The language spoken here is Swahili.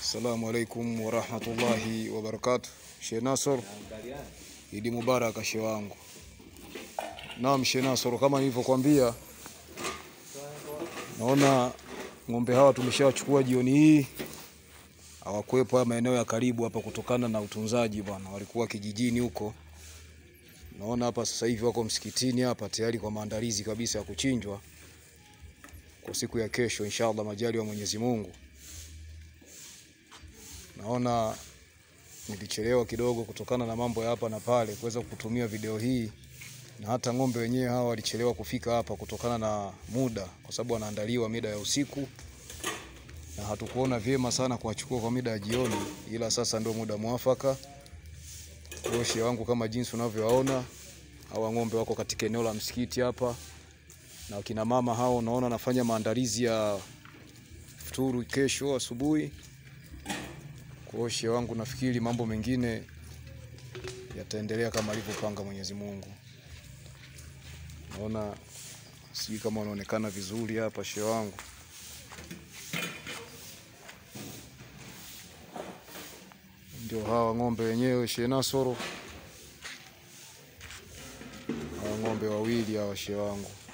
Assalamu alaikum warahmatullahi wabarakatuh. Sheikh Nasor, Idi Mubarak shehe wangu. Naam Sheikh Nasor, kama nilivyokuambia, naona ng'ombe hawa tumeshawachukua jioni hii, hawakuwepo haya maeneo ya karibu hapa kutokana na utunzaji bwana, walikuwa kijijini huko. Naona hapa sasa hivi wako msikitini hapa tayari kwa maandalizi kabisa ya kuchinjwa kwa siku ya kesho inshallah, majali wa Mwenyezi Mungu. Naona nilichelewa kidogo kutokana na mambo ya hapa na pale kuweza kutumia video hii, na hata ng'ombe wenyewe hawa walichelewa kufika hapa kutokana na muda, kwa sababu wanaandaliwa mida ya usiku, na hatukuona vyema sana kuwachukua kwa mida ya jioni, ila sasa ndio muda mwafaka. Shehe wangu, kama jinsi unavyowaona hawa ng'ombe wako katika eneo la msikiti hapa, na wakina mama hao unaona wanafanya maandalizi ya futuru kesho asubuhi. Kwa hiyo shehe wangu, nafikiri mambo mengine yataendelea kama alivyopanga Mwenyezi Mungu. Naona sijui kama wanaonekana vizuri hapa shehe wangu. Ndio hawa ng'ombe wenyewe shehe Nasoro, hawa ng'ombe wawili hawa shehe wangu.